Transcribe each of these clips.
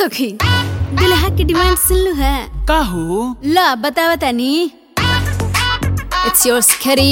सखी दुल्हा की डिमांड सुन लो है का हो ला बतावा तानी इट्स योर स्करी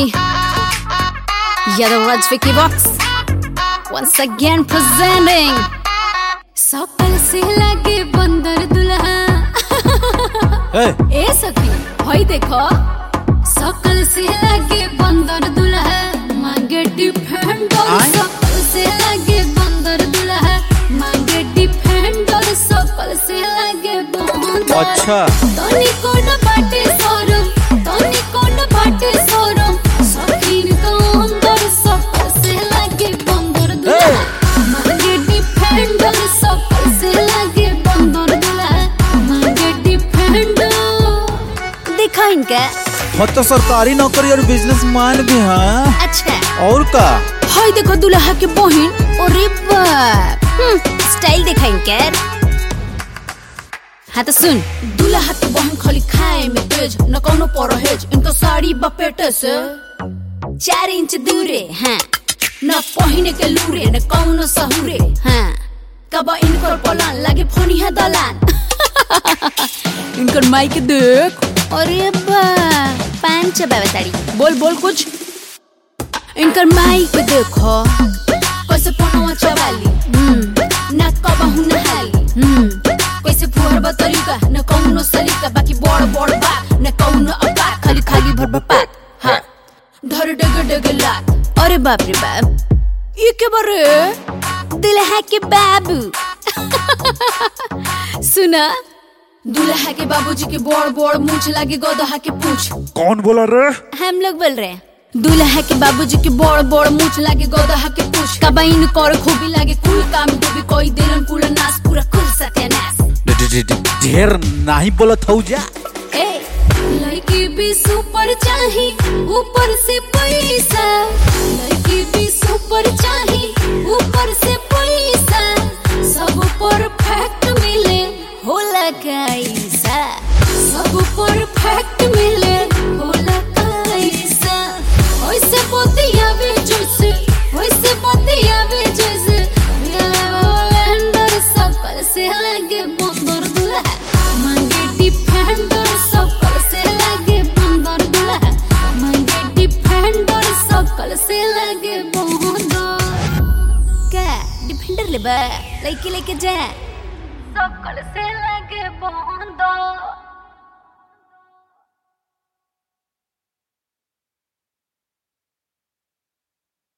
Yadav Raj Vicky box once again presenting सकल से लगे बंदर दुल्हा ए, ए सखी भाई देखो सकल से लगे बंदर दुल्हा मांगे डिफेंडर आय? सकल से लगे बंदर दुल्हा मांगे डिफेंडर सकल से लगे बंदर अच्छा तोनी कोन बाटे सोरम तोनी कोन बाटे सोरम सखीन को अंदर सकल से लगे बंदर दुल्हा मांगे डिफेंडर सकल से लगे बंदर दुल्हा मांगे डिफेंडर देखो इनका हम तो सरकारी नौकरी और बिजनेस मैन भी हैं अच्छा और का हाय देखो दुल्हा के बहन अरे बाप हम्म, स्टाइल देखा इनका हाँ तो सुन दुल्हा के बहन खाली खाए में तेज न कोनो परहेज इनका साड़ी बपेटे से चार इंच दूरे हाँ न पहिने के लूरे न कौनो सहुरे हाँ कब इनकर पलान लागे फोनिया दलान इनकर माई के देख अरे बा पान चबावे ताड़ी बोल बोल कुछ इनकर माई के देखो कैसे पनवा चबाली हम्म ना कबहू नहाली हम्म कैसे फुहर बतरीका न कौनो सलीका बाकी बड़ बड़ बात न कौनो अपा खाली खाली भर बपात हाँ धर डग डग लात अरे बाप रे बाप ये के बारे दुल्हा के बाबू सुना दुल्हा के बाबूजी के बड़ बड़ मूछ लागे गोदहा के पूछ कौन बोला रे हम लोग बोल रहे हैं दूल्हा के बाबूजी के बड़ बड़ मूछ लागे गोदहा के पूछ कबाइन कर खूबी लागे कुल काम डूबी कोई दिलन कुल नाश पूरा कुल सत्यानाश ढे- ढे- ढे- ढे- ढेर नहीं बोलत हूँ जा ए लड़की भी सुपर चाही ऊपर से पैसा लड़की भी सुपर चाही ऊपर से पैसा सब परफेक्ट मिले होला कैसा सब परफेक्ट मिले होला कैसा ओइसे बतियावे जैसे ओइसे बतियावे जैसे अंदर सकल से लगे बंदर दुल्हा मांगे डिफेंडर सकल से लगे बंदर दुल्हा मांगे डिफेंडर सकल से लगे बंदर क्या डिफेंडर ले बा लड़की लेके जा सकल से लगे बंदर